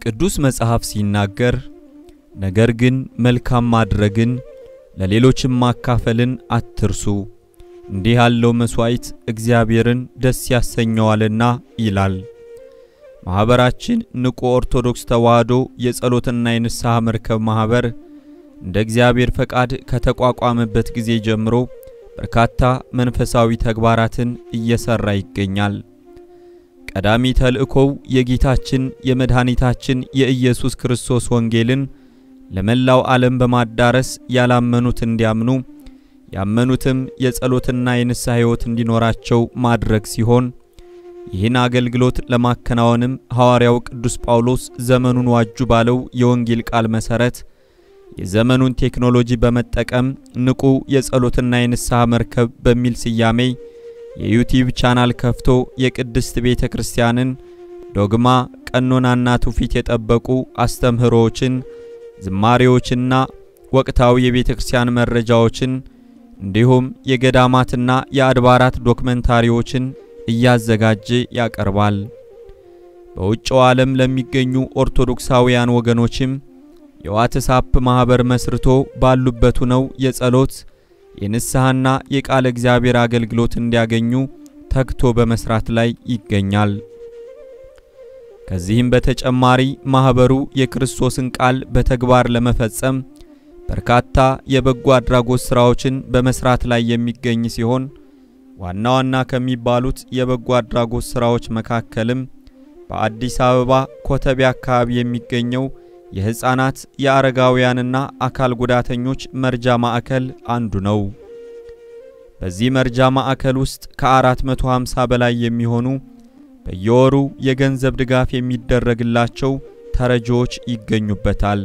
ቅዱስ መጽሐፍ ሲናገር ነገር ግን መልካም ማድረግን ለሌሎችም ማካፈልን አትርሱ፣ እንዲህ ያለው መሥዋዕት እግዚአብሔርን ደስ ያሰኘዋልና ይላል። ማኅበራችን ንቁ ኦርቶዶክስ ተዋሕዶ የጸሎትና የንስሐ መርከብ ማኅበር እንደ እግዚአብሔር ፈቃድ ከተቋቋመበት ጊዜ ጀምሮ በርካታ መንፈሳዊ ተግባራትን እየሠራ ይገኛል። ቀዳሚ ተልእኮው የጌታችን የመድኃኒታችን የኢየሱስ ክርስቶስ ወንጌልን ለመላው ዓለም በማዳረስ ያላመኑት እንዲያምኑ ያመኑትም የጸሎትና የንስሐ ሕይወት እንዲኖራቸው ማድረግ ሲሆን ይህን አገልግሎት ለማከናወንም ሐዋርያው ቅዱስ ጳውሎስ ዘመኑን ዋጁ ባለው የወንጌል ቃል መሠረት የዘመኑን ቴክኖሎጂ በመጠቀም ንቁ የጸሎትና የንስሐ መርከብ በሚል ስያሜ የዩቲዩብ ቻናል ከፍቶ የቅድስት ቤተ ክርስቲያንን ዶግማ፣ ቀኖናና ትውፊት የጠበቁ አስተምህሮዎችን፣ ዝማሬዎችና ወቅታዊ የቤተ ክርስቲያን መረጃዎችን እንዲሁም የገዳማትና የአድባራት ዶክመንታሪዎችን እያዘጋጀ ያቀርባል። በውጭው ዓለም ለሚገኙ ኦርቶዶክሳውያን ወገኖችም የዋትሳፕ ማኅበር መስርቶ ባሉበት ሆነው የጸሎት የንስሐና የቃለ እግዚአብሔር አገልግሎት እንዲያገኙ ተግቶ በመስራት ላይ ይገኛል። ከዚህም በተጨማሪ ማኅበሩ የክርስቶስን ቃል በተግባር ለመፈጸም በርካታ የበጎ አድራጎት ሥራዎችን በመስራት ላይ የሚገኝ ሲሆን ዋና ዋና ከሚባሉት የበጎ አድራጎት ሥራዎች መካከልም በአዲስ አበባ ኮተቤ አካባቢ የሚገኘው የሕፃናት የአረጋውያንና አካል ጉዳተኞች መርጃ ማዕከል አንዱ ነው። በዚህ መርጃ ማዕከል ውስጥ ከ450 በላይ የሚሆኑ በየወሩ የገንዘብ ድጋፍ የሚደረግላቸው ተረጂዎች ይገኙበታል።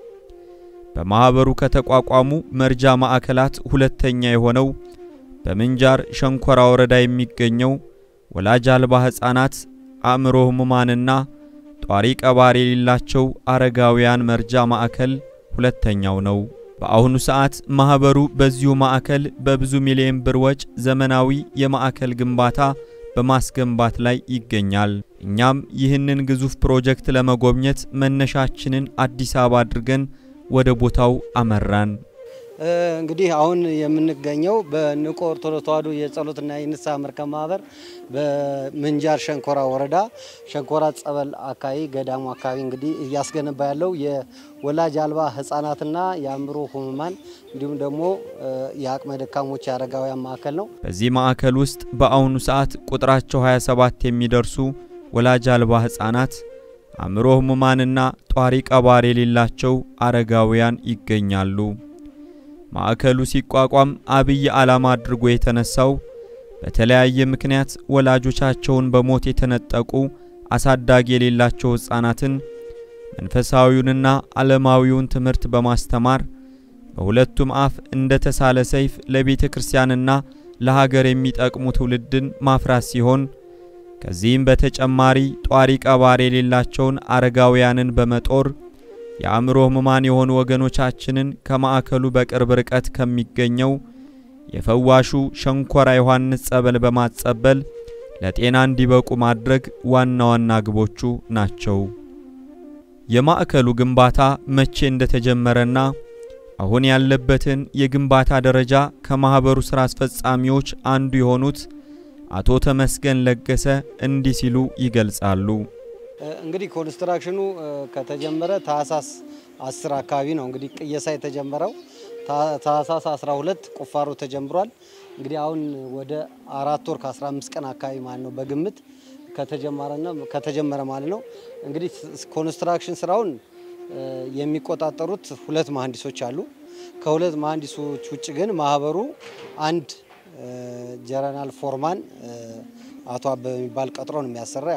በማኅበሩ ከተቋቋሙ መርጃ ማዕከላት ሁለተኛ የሆነው በምንጃር ሸንኮራ ወረዳ የሚገኘው ወላጅ አልባ ሕፃናት አእምሮ ሕሙማንና ጧሪ ቀባሪ የሌላቸው አረጋውያን መርጃ ማዕከል ሁለተኛው ነው። በአሁኑ ሰዓት ማኅበሩ በዚሁ ማዕከል በብዙ ሚሊዮን ብር ወጪ ዘመናዊ የማዕከል ግንባታ በማስገንባት ላይ ይገኛል። እኛም ይህንን ግዙፍ ፕሮጀክት ለመጎብኘት መነሻችንን አዲስ አበባ አድርገን ወደ ቦታው አመራን። እንግዲህ አሁን የምንገኘው በንቁ ኦርቶዶክስ ተዋሕዶ የጸሎትና የንስሐ መርከብ ማህበር በምንጃር ሸንኮራ ወረዳ ሸንኮራ ጸበል አካባቢ ገዳሙ አካባቢ እንግዲህ እያስገነባ ያለው የወላጅ አልባ ሕጻናትና የአእምሮ ሕሙማን እንዲሁም ደግሞ የአቅመ ደካሞች የአረጋውያን ማዕከል ነው። በዚህ ማዕከል ውስጥ በአሁኑ ሰዓት ቁጥራቸው 27 የሚደርሱ ወላጅ አልባ ሕፃናት አእምሮ ሕሙማንና ጧሪ ቀባሪ የሌላቸው አረጋውያን ይገኛሉ። ማዕከሉ ሲቋቋም አብይ ዓላማ አድርጎ የተነሳው በተለያየ ምክንያት ወላጆቻቸውን በሞት የተነጠቁ አሳዳጊ የሌላቸው ሕፃናትን መንፈሳዊውንና ዓለማዊውን ትምህርት በማስተማር በሁለቱም አፍ እንደ ተሳለ ሰይፍ ለቤተ ክርስቲያንና ለሀገር የሚጠቅሙ ትውልድን ማፍራት ሲሆን ከዚህም በተጨማሪ ጧሪ ቀባሪ የሌላቸውን አረጋውያንን በመጦር የአእምሮ ሕሙማን የሆኑ ወገኖቻችንን ከማዕከሉ በቅርብ ርቀት ከሚገኘው የፈዋሹ ሸንኮራ ዮሐንስ ጸበል በማጸበል ለጤና እንዲበቁ ማድረግ ዋና ዋና ግቦቹ ናቸው። የማዕከሉ ግንባታ መቼ እንደተጀመረና አሁን ያለበትን የግንባታ ደረጃ ከማኅበሩ ሥራ አስፈጻሚዎች አንዱ የሆኑት አቶ ተመስገን ለገሰ እንዲህ ሲሉ ይገልጻሉ። እንግዲህ ኮንስትራክሽኑ ከተጀመረ ታህሳስ 10 አካባቢ ነው እንግዲህ ቅየሳ የተጀመረው። ታህሳስ 12 ቁፋሮ ተጀምሯል። እንግዲህ አሁን ወደ አራት ወር ከ15 ቀን አካባቢ ማለት ነው በግምት ከተጀመረና ከተጀመረ ማለት ነው። እንግዲህ ኮንስትራክሽን ስራውን የሚቆጣጠሩት ሁለት መሀንዲሶች አሉ። ከሁለት መሀንዲሶች ውጭ ግን ማህበሩ አንድ ጀነራል ፎርማን አቶ አበበ የሚባል ቀጥሮ ነው የሚያሰራ።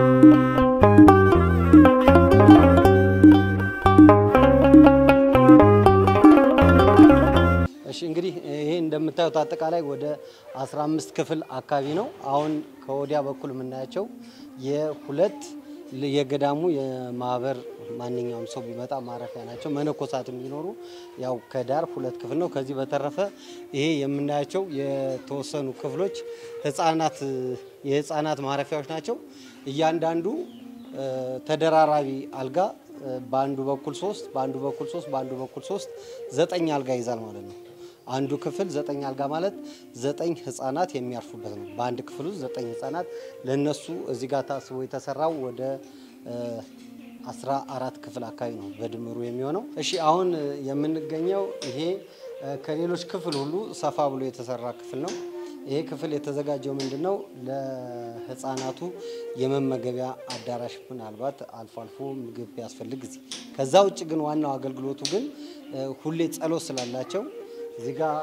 እሺ እንግዲህ ይሄ እንደምታዩት አጠቃላይ ወደ 15 ክፍል አካባቢ ነው። አሁን ከወዲያ በኩል የምናያቸው የሁለት የገዳሙ የማህበር ማንኛውም ሰው ቢመጣ ማረፊያ ናቸው። መነኮሳትም ቢኖሩ ያው ከዳር ሁለት ክፍል ነው። ከዚህ በተረፈ ይሄ የምናያቸው የተወሰኑ ክፍሎች ህጻናት የህፃናት ማረፊያዎች ናቸው። እያንዳንዱ ተደራራቢ አልጋ በአንዱ በኩል ሶስት በአንዱ በኩል ሶስት በአንዱ በኩል ሶስት ዘጠኝ አልጋ ይዛል ማለት ነው። አንዱ ክፍል ዘጠኝ አልጋ ማለት ዘጠኝ ህጻናት የሚያርፉበት ነው። በአንድ ክፍል ውስጥ ዘጠኝ ህጻናት ለነሱ እዚህ ጋር ታስቦ የተሰራው ወደ አስራ አራት ክፍል አካባቢ ነው በድምሩ የሚሆነው። እሺ አሁን የምንገኘው ይሄ ከሌሎች ክፍል ሁሉ ሰፋ ብሎ የተሰራ ክፍል ነው። ይሄ ክፍል የተዘጋጀው ምንድን ነው? ለህፃናቱ የመመገቢያ አዳራሽ ምናልባት አልፎ አልፎ ምግብ ቢያስፈልግ እዚህ። ከዛ ውጭ ግን ዋናው አገልግሎቱ ግን ሁሌ ጸሎት ስላላቸው እዚህ ጋር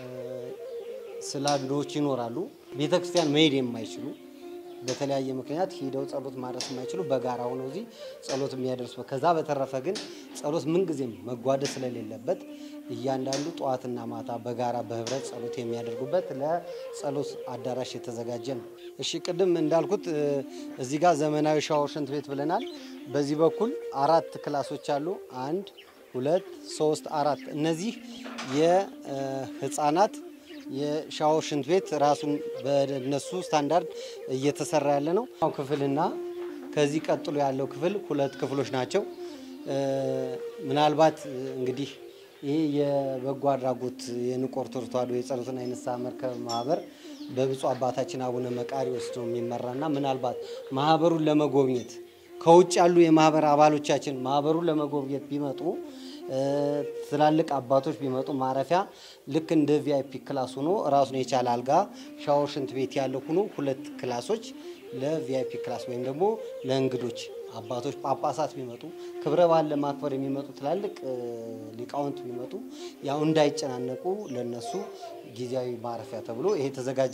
ስላንዶች ይኖራሉ። ቤተ ክርስቲያን መሄድ የማይችሉ በተለያየ ምክንያት ሂደው ጸሎት ማድረስ የማይችሉ በጋራ ሆነው እዚህ ጸሎት የሚያደርሱበት። ከዛ በተረፈ ግን ጸሎት ምንጊዜም መጓደል ስለሌለበት እያንዳንዱ ጠዋትና ማታ በጋራ በህብረት ጸሎት የሚያደርጉበት ለጸሎት አዳራሽ የተዘጋጀ ነው። እሺ ቅድም እንዳልኩት እዚህ ጋር ዘመናዊ ሻወር ሽንት ቤት ብለናል። በዚህ በኩል አራት ክላሶች አሉ። አንድ ሁለት ሶስት አራት። እነዚህ የህፃናት የሻወር ሽንት ቤት ራሱን በነሱ ስታንዳርድ እየተሰራ ያለ ነው። ክፍልና ከዚህ ቀጥሎ ያለው ክፍል ሁለት ክፍሎች ናቸው። ምናልባት እንግዲህ ይህ የበጎ አድራጎት የንቁ ኦርቶዶክስ ተዋሕዶ የጸሎትና የንስሐ መርከብ ማህበር በብፁዕ አባታችን አቡነ መቃርዮስ ነው የሚመራና ምናልባት ማህበሩን ለመጎብኘት ከውጭ ያሉ የማህበር አባሎቻችን ማህበሩን ለመጎብኘት ቢመጡ ትላልቅ አባቶች ቢመጡ ማረፊያ ልክ እንደ ቪአይፒ ክላስ ሆኖ ራሱን የቻለ አልጋ፣ ሻወር፣ ሽንት ቤት ያለው ሆኖ ሁለት ክላሶች ለቪአይፒ ክላስ ወይም ደግሞ ለእንግዶች አባቶች ጳጳሳት ቢመጡ ክብረ በዓል ለማክበር የሚመጡ ትላልቅ ሊቃውንት ቢመጡ ያው እንዳይጨናነቁ ለነሱ ጊዜያዊ ማረፊያ ተብሎ ይሄ ተዘጋጀ።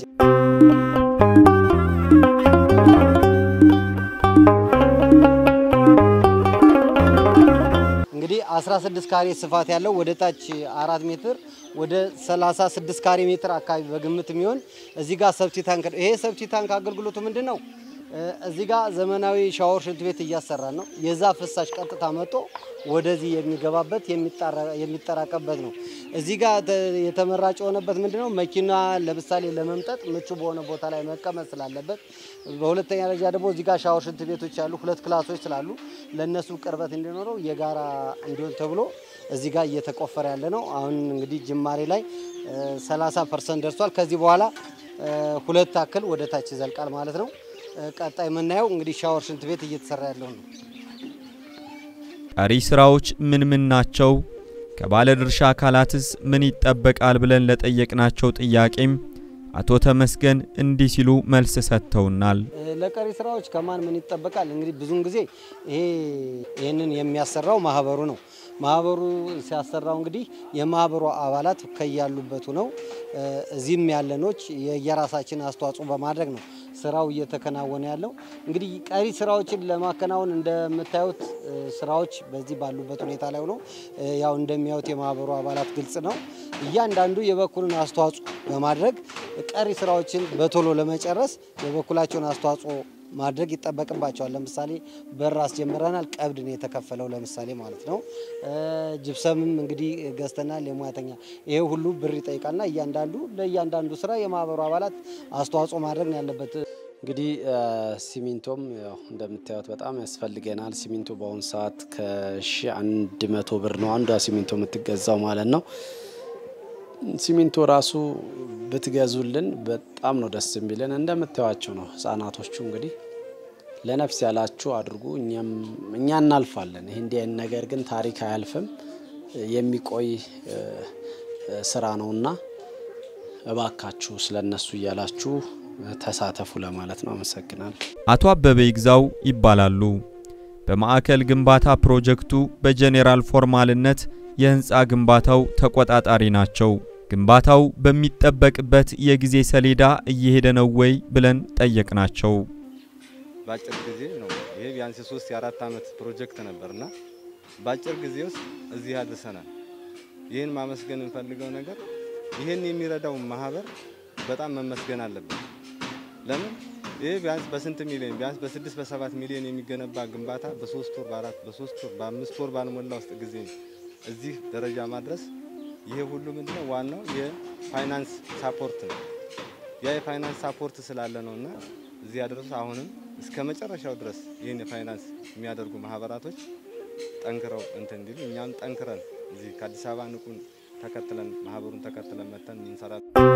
እንግዲህ 16 ካሬ ስፋት ያለው ወደ ታች አራት ሜትር ወደ 36 ካሬ ሜትር አካባቢ በግምት የሚሆን እዚህ ጋር ሰብቲ ታንክ ይሄ ሰብቲ ታንክ አገልግሎቱ ምንድን ነው? እዚህ ጋር ዘመናዊ ሻወር ሽንት ቤት እያሰራን ነው። የዛ ፍሳሽ ቀጥታ መጥቶ ወደዚህ የሚገባበት የሚጠራቀበት ነው። እዚህ ጋር የተመራጭ የሆነበት ምንድን ነው? መኪና ለምሳሌ ለመምጠጥ ምቹ በሆነ ቦታ ላይ መቀመጥ ስላለበት፣ በሁለተኛ ደረጃ ደግሞ እዚህ ጋር ሻወር ሽንት ቤቶች ያሉ ሁለት ክላሶች ስላሉ ለእነሱ ቅርበት እንዲኖረው የጋራ እንዲሆን ተብሎ እዚህ ጋር እየተቆፈረ ያለ ነው። አሁን እንግዲህ ጅማሬ ላይ 30 ፐርሰንት ደርሷል። ከዚህ በኋላ ሁለት ታክል ወደ ታች ይዘልቃል ማለት ነው። ቀጣይ የምናየው እንግዲህ ሻወር ሽንት ቤት እየተሰራ ያለው ነው። ቀሪ ስራዎች ምን ምን ናቸው? ከባለድርሻ አካላትስ ምን ይጠበቃል? ብለን ለጠየቅናቸው ጥያቄም አቶ ተመስገን እንዲህ ሲሉ መልስ ሰጥተውናል። ለቀሪ ስራዎች ከማን ምን ይጠበቃል? እንግዲህ ብዙውን ጊዜ ይሄ ይህንን የሚያሰራው ማህበሩ ነው። ማህበሩ ሲያሰራው እንግዲህ የማህበሩ አባላት ከያሉበት ነው እዚህም ያለኖች የየራሳችን አስተዋጽኦ በማድረግ ነው ስራው እየተከናወነ ያለው። እንግዲህ ቀሪ ስራዎችን ለማከናወን እንደምታዩት ስራዎች በዚህ ባሉበት ሁኔታ ላይ ሆኖ ያው እንደሚያዩት የማህበሩ አባላት ግልጽ ነው። እያንዳንዱ የበኩሉን አስተዋጽኦ በማድረግ ቀሪ ስራዎችን በቶሎ ለመጨረስ የበኩላቸውን አስተዋጽኦ ማድረግ ይጠበቅባቸዋል። ለምሳሌ በር አስጀምረናል። ቀብድ ነው የተከፈለው ለምሳሌ ማለት ነው። ጅብሰምም እንግዲህ ገዝተናል። የሙያተኛ ይሄ ሁሉ ብር ይጠይቃልና እያንዳንዱ ለእያንዳንዱ ስራ የማህበሩ አባላት አስተዋጽኦ ማድረግ ነው ያለበት። እንግዲህ ሲሚንቶም ያው እንደምታዩት በጣም ያስፈልገናል። ሲሚንቶ በአሁኑ ሰዓት ከሺ አንድ መቶ ብር ነው አንዷ ሲሚንቶ የምትገዛው ማለት ነው። ሲሚንቶ ራሱ ብትገዙልን በጣም ነው ደስ የሚለን። እንደምታዩቸው ነው ህጻናቶቹ እንግዲህ ለነፍስ ያላችሁ አድርጉ፣ እኛ እናልፋለን። ይህ እንዲህ አይነት ነገር ግን ታሪክ አያልፍም፣ የሚቆይ ስራ ነውና እባካችሁ ስለነሱ እያላችሁ ተሳተፉ ለማለት ነው። አመሰግናለሁ። አቶ አበበ ይግዛው ይባላሉ። በማዕከል ግንባታ ፕሮጀክቱ በጄኔራል ፎርማልነት የህንፃ ግንባታው ተቆጣጣሪ ናቸው። ግንባታው በሚጠበቅበት የጊዜ ሰሌዳ እየሄደ ነው ወይ ብለን ጠየቅናቸው። በአጭር ጊዜ ነው። ይሄ ቢያንስ ሶስት የአራት ዓመት ፕሮጀክት ነበርና በአጭር ጊዜ ውስጥ እዚህ ያድርሰናል። ይህን ማመስገን እንፈልገው ነገር ይህን የሚረዳው ማህበር በጣም መመስገን አለበት። ለምን ይህ ቢያንስ በስንት ሚሊዮን ቢያንስ በስድስት በሰባት ሚሊዮን የሚገነባ ግንባታ በሶስት ወር በአራት በሶስት ወር በአምስት ወር ባልሞላ ውስጥ ጊዜ እዚህ ደረጃ ማድረስ ይሄ ሁሉ ምንድነው ዋናው የፋይናንስ ሳፖርት ነው። ያ የፋይናንስ ሳፖርት ስላለ ነው እና እዚህ ያደረሱ አሁንም እስከ መጨረሻው ድረስ ይህን የፋይናንስ የሚያደርጉ ማህበራቶች ጠንክረው እንትን እንዲሉ እኛም ጠንክረን እዚህ ከአዲስ አበባ ንቁን ተከትለን ማህበሩን ተከትለን መተን እንሰራ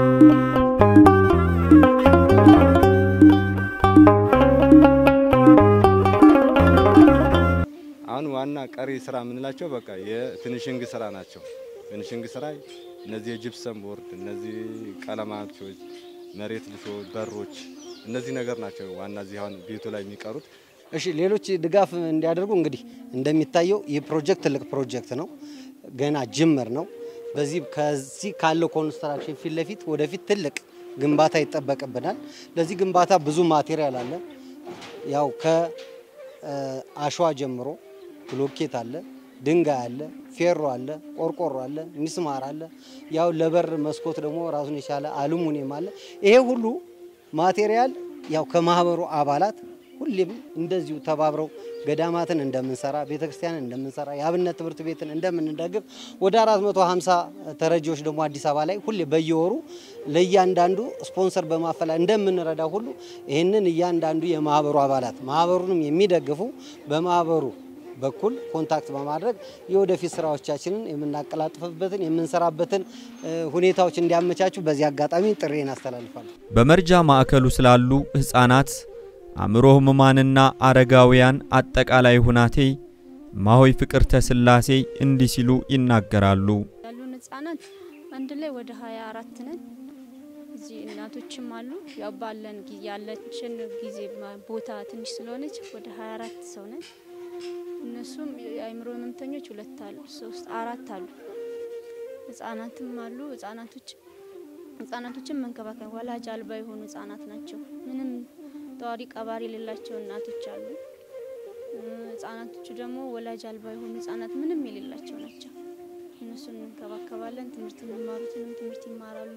አሁን ዋና ቀሪ ስራ የምንላቸው በቃ የፊኒሽንግ ስራ ናቸው። ፊኒሽንግ ስራ እነዚህ የጅፕሰም ቦርድ፣ እነዚህ ቀለማቶች፣ መሬት ልሾ፣ በሮች እነዚህ ነገር ናቸው ዋና እዚህ አሁን ቤቱ ላይ የሚቀሩት። እሺ ሌሎች ድጋፍ እንዲያደርጉ እንግዲህ እንደሚታየው ይህ ፕሮጀክት ትልቅ ፕሮጀክት ነው። ገና ጅምር ነው። በዚህ ከዚህ ካለው ኮንስትራክሽን ፊት ለፊት ወደፊት ትልቅ ግንባታ ይጠበቅብናል። ለዚህ ግንባታ ብዙ ማቴሪያል አለ። ያው ከአሸዋ ጀምሮ ብሎኬት አለ፣ ድንጋይ አለ፣ ፌሮ አለ፣ ቆርቆሮ አለ፣ ሚስማር አለ። ያው ለበር መስኮት ደግሞ ራሱን የቻለ አሉሙኒየም አለ። ይሄ ሁሉ ማቴሪያል ያው ከማህበሩ አባላት ሁሌም እንደዚሁ ተባብረው ገዳማትን እንደምንሰራ ቤተክርስቲያንን እንደምንሰራ የአብነት ትምህርት ቤትን እንደምንደግፍ ወደ 450 ተረጂዎች ደግሞ አዲስ አበባ ላይ ሁሌ በየወሩ ለእያንዳንዱ ስፖንሰር በማፈላ እንደምንረዳ ሁሉ ይህንን እያንዳንዱ የማህበሩ አባላት ማህበሩንም የሚደግፉ በማህበሩ በኩል ኮንታክት በማድረግ የወደፊት ስራዎቻችንን የምናቀላጥፍበትን የምንሰራበትን ሁኔታዎች እንዲያመቻቹ በዚህ አጋጣሚ ጥሬን አስተላልፋለሁ። በመርጃ ማዕከሉ ስላሉ ህፃናት አእምሮ ህሙማንና አረጋውያን አጠቃላይ ሁናቴ እማሆይ ፍቅርተ ስላሴ እንዲህ ሲሉ ይናገራሉ። ያሉን ህጻናት አንድ ላይ ወደ ሀያ አራት ነን። እዚህ እናቶችም አሉ። ያው ባለን ጊዜ ያለችን ጊዜ ቦታ ትንሽ ስለሆነች ወደ ሀያ አራት ሰው ነን። እነሱም የአእምሮ ህመምተኞች ሁለት አሉ፣ ሶስት አራት አሉ። ህጻናትም አሉ። ህጻናቶች ህጻናቶችን መንከባከብ ወላጅ አልባ የሆኑ ህጻናት ናቸው። ምንም ተዋሪ ቀባሪ የሌላቸው እናቶች አሉ። ህጻናቶቹ ደግሞ ወላጅ አልባ የሆኑ ህጻናት ምንም የሌላቸው ናቸው። እነሱን እንከባከባለን። ትምህርት የሚማሩትንም ትምህርት ይማራሉ።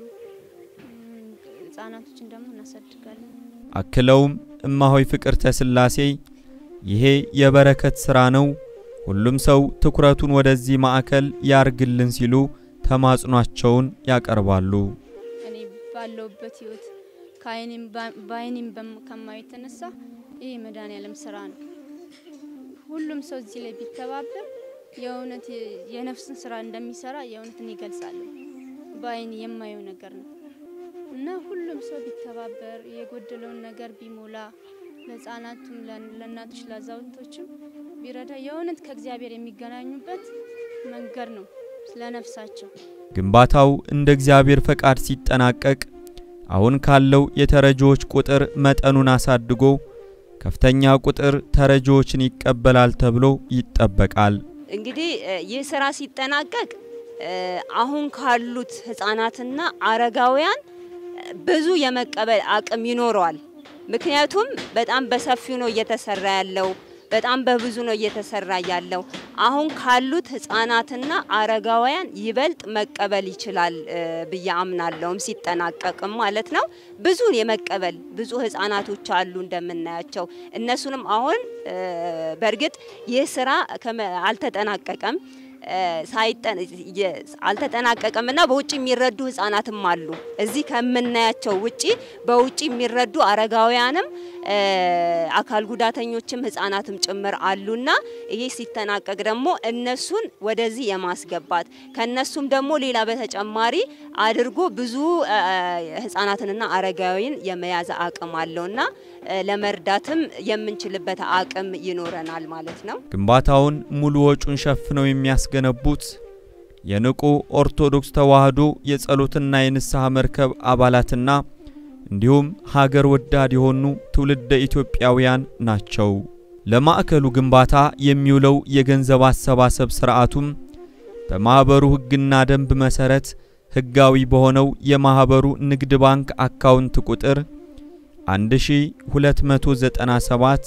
ህጻናቶችን ደግሞ እናሳድጋለን። አክለውም እማሆይ ፍቅርተ ስላሴ ይሄ የበረከት ስራ ነው፣ ሁሉም ሰው ትኩረቱን ወደዚህ ማዕከል ያርግልን ሲሉ ተማጽኗቸውን ያቀርባሉ። እኔ ባለውበት ህይወት ከአይኔም በአይኔም ከማየው የተነሳ ይህ የመድኃኔዓለም ስራ ነው። ሁሉም ሰው እዚህ ላይ ቢተባበር የእውነት የነፍስን ስራ እንደሚሰራ የእውነትን ይገልጻሉ። በአይን የማየው ነገር ነው እና ሁሉም ሰው ቢተባበር የጎደለውን ነገር ቢሞላ ለህጻናቱም፣ ለእናቶች፣ ለአዛውንቶችም ቢረዳ የእውነት ከእግዚአብሔር የሚገናኙበት መንገድ ነው ስለነፍሳቸው። ግንባታው እንደ እግዚአብሔር ፈቃድ ሲጠናቀቅ አሁን ካለው የተረጂዎች ቁጥር መጠኑን አሳድጎ ከፍተኛ ቁጥር ተረጂዎችን ይቀበላል ተብሎ ይጠበቃል። እንግዲህ ይህ ስራ ሲጠናቀቅ አሁን ካሉት ህጻናትና አረጋውያን ብዙ የመቀበል አቅም ይኖረዋል። ምክንያቱም በጣም በሰፊው ነው እየተሰራ ያለው፣ በጣም በብዙ ነው እየተሰራ ያለው። አሁን ካሉት ህጻናትና አረጋውያን ይበልጥ መቀበል ይችላል ብዬ አምናለሁም ሲጠናቀቅም ማለት ነው። ብዙን የመቀበል ብዙ ህጻናቶች አሉ እንደምናያቸው። እነሱንም አሁን በእርግጥ ይህ ስራ አልተጠናቀቀም አልተጠናቀቀም እና በውጭ የሚረዱ ህጻናትም አሉ። እዚህ ከምናያቸው ውጪ በውጭ የሚረዱ አረጋውያንም አካል ጉዳተኞችም ህጻናትም ጭምር አሉና ይሄ ሲጠናቀቅ ደግሞ እነሱን ወደዚህ የማስገባት ከነሱም ደግሞ ሌላ በተጨማሪ አድርጎ ብዙ ህጻናትንና አረጋዊን የመያዝ አቅም አለውና ለመርዳትም የምንችልበት አቅም ይኖረናል ማለት ነው። ግንባታውን ሙሉ ወጪውን ሸፍነው የሚያስገነቡት የንቁ ኦርቶዶክስ ተዋሕዶ የጸሎትና የንስሐ መርከብ አባላትና እንዲሁም ሀገር ወዳድ የሆኑ ትውልደ ኢትዮጵያውያን ናቸው። ለማዕከሉ ግንባታ የሚውለው የገንዘብ አሰባሰብ ስርዓቱም በማኅበሩ ሕግና ደንብ መሠረት ሕጋዊ በሆነው የማኅበሩ ንግድ ባንክ አካውንት ቁጥር 1297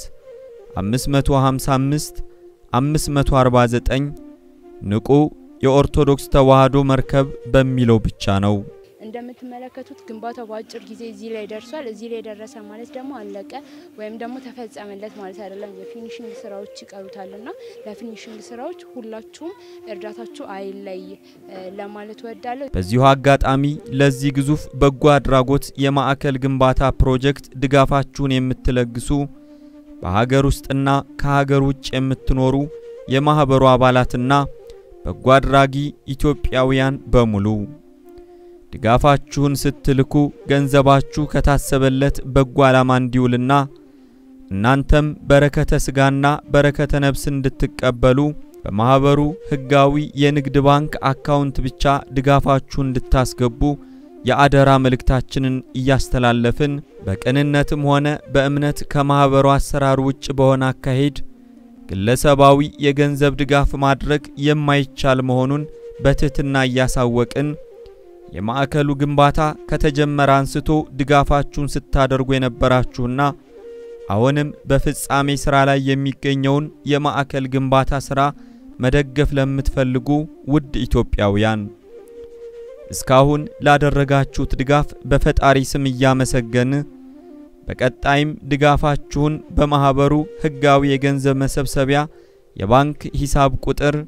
555 549 ንቁ የኦርቶዶክስ ተዋሕዶ መርከብ በሚለው ብቻ ነው። እንደምትመለከቱት ግንባታው በአጭር ጊዜ እዚህ ላይ ደርሷል። እዚህ ላይ ደረሰ ማለት ደግሞ አለቀ ወይም ደግሞ ተፈጸመለት ማለት አይደለም። የፊኒሽንግ ስራዎች ይቀሩታልና ለፊኒሽንግ ስራዎች ሁላችሁም እርዳታችሁ አይለይ ለማለት እወዳለሁ። በዚሁ አጋጣሚ ለዚህ ግዙፍ በጎ አድራጎት የማዕከል ግንባታ ፕሮጀክት ድጋፋችሁን የምትለግሱ በሀገር ውስጥና ከሀገር ውጭ የምትኖሩ የማኅበሩ አባላትና በጎ አድራጊ ኢትዮጵያውያን በሙሉ ድጋፋችሁን ስትልኩ ገንዘባችሁ ከታሰበለት በጎ ዓላማ እንዲውልና እናንተም በረከተ ሥጋና በረከተ ነፍስ እንድትቀበሉ በማኅበሩ ሕጋዊ የንግድ ባንክ አካውንት ብቻ ድጋፋችሁን እንድታስገቡ የአደራ መልእክታችንን እያስተላለፍን በቅንነትም ሆነ በእምነት ከማኅበሩ አሰራር ውጭ በሆነ አካሄድ ግለሰባዊ የገንዘብ ድጋፍ ማድረግ የማይቻል መሆኑን በትሕትና እያሳወቅን የማዕከሉ ግንባታ ከተጀመረ አንስቶ ድጋፋችሁን ስታደርጉ የነበራችሁና አሁንም በፍጻሜ ሥራ ላይ የሚገኘውን የማዕከል ግንባታ ሥራ መደገፍ ለምትፈልጉ ውድ ኢትዮጵያውያን እስካሁን ላደረጋችሁት ድጋፍ በፈጣሪ ስም እያመሰገን በቀጣይም ድጋፋችሁን በማኅበሩ ሕጋዊ የገንዘብ መሰብሰቢያ የባንክ ሂሳብ ቁጥር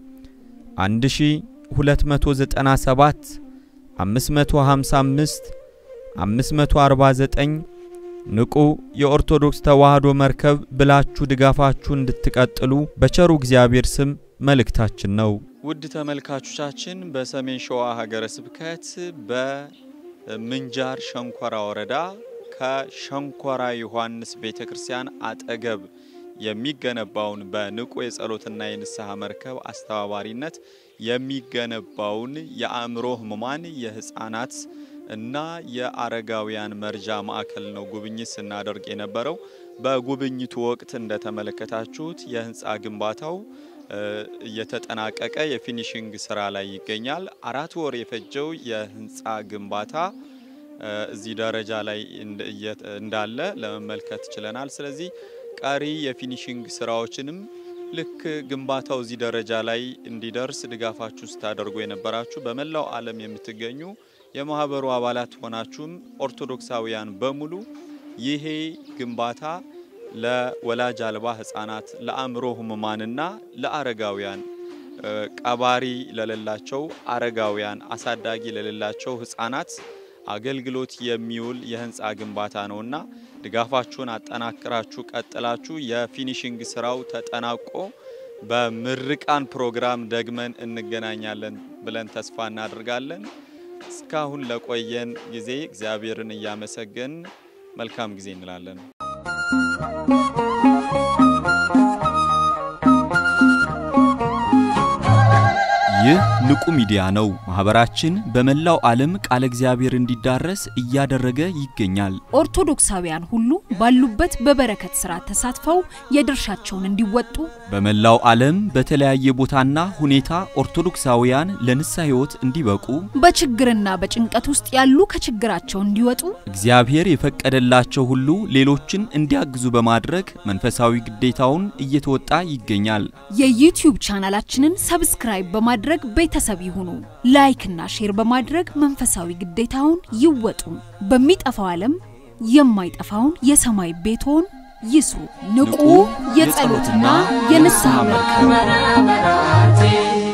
1297 555 549 ንቁ የኦርቶዶክስ ተዋሕዶ መርከብ ብላችሁ ድጋፋችሁን እንድትቀጥሉ በቸሩ እግዚአብሔር ስም መልእክታችን ነው። ውድ ተመልካቾቻችን በሰሜን ሸዋ ሀገረ ስብከት በምንጃር ሸንኮራ ወረዳ ከሸንኮራ ዮሐንስ ቤተ ክርስቲያን አጠገብ የሚገነባውን በንቁ የጸሎትና የንስሐ መርከብ አስተባባሪነት የሚገነባውን የአእምሮ ህሙማን የህፃናት እና የአረጋውያን መርጃ ማዕከል ነው ጉብኝት ስናደርግ የነበረው። በጉብኝቱ ወቅት እንደተመለከታችሁት የህንፃ ግንባታው እየተጠናቀቀ የፊኒሽንግ ስራ ላይ ይገኛል። አራት ወር የፈጀው የህንፃ ግንባታ እዚህ ደረጃ ላይ እንዳለ ለመመልከት ችለናል። ስለዚህ ቀሪ የፊኒሽንግ ስራዎችንም ልክ ግንባታው እዚህ ደረጃ ላይ እንዲደርስ ድጋፋችሁ ስታደርጉ የነበራችሁ በመላው ዓለም የምትገኙ የማህበሩ አባላት ሆናችሁም ኦርቶዶክሳውያን በሙሉ ይሄ ግንባታ ለወላጅ አልባ ህጻናት፣ ለአእምሮ ህሙማንና ለአረጋውያን ቀባሪ ለሌላቸው አረጋውያን፣ አሳዳጊ ለሌላቸው ህጻናት አገልግሎት የሚውል የህንፃ ግንባታ ነውና ድጋፋችሁን አጠናክራችሁ ቀጥላችሁ የፊኒሽንግ ስራው ተጠናቆ በምርቃን ፕሮግራም ደግመን እንገናኛለን ብለን ተስፋ እናደርጋለን። እስካሁን ለቆየን ጊዜ እግዚአብሔርን እያመሰገን መልካም ጊዜ እንላለን። ይህ ንቁ ሚዲያ ነው። ማህበራችን በመላው ዓለም ቃለ እግዚአብሔር እንዲዳረስ እያደረገ ይገኛል። ኦርቶዶክሳውያን ሁሉ ባሉበት በበረከት ስራ ተሳትፈው የድርሻቸውን እንዲወጡ በመላው ዓለም በተለያየ ቦታና ሁኔታ ኦርቶዶክሳውያን ለንስሐ ሕይወት እንዲበቁ በችግርና በጭንቀት ውስጥ ያሉ ከችግራቸው እንዲወጡ እግዚአብሔር የፈቀደላቸው ሁሉ ሌሎችን እንዲያግዙ በማድረግ መንፈሳዊ ግዴታውን እየተወጣ ይገኛል። የዩቲዩብ ቻናላችንን ሰብስክራይብ በማድረግ ቤተሰብ ይሁኑ። ላይክና ሼር በማድረግ መንፈሳዊ ግዴታውን ይወጡ። በሚጠፋው ዓለም የማይጠፋውን የሰማይ ቤቶን ይስሩ። ንቁ የጸሎትና የንስሐ መርከብ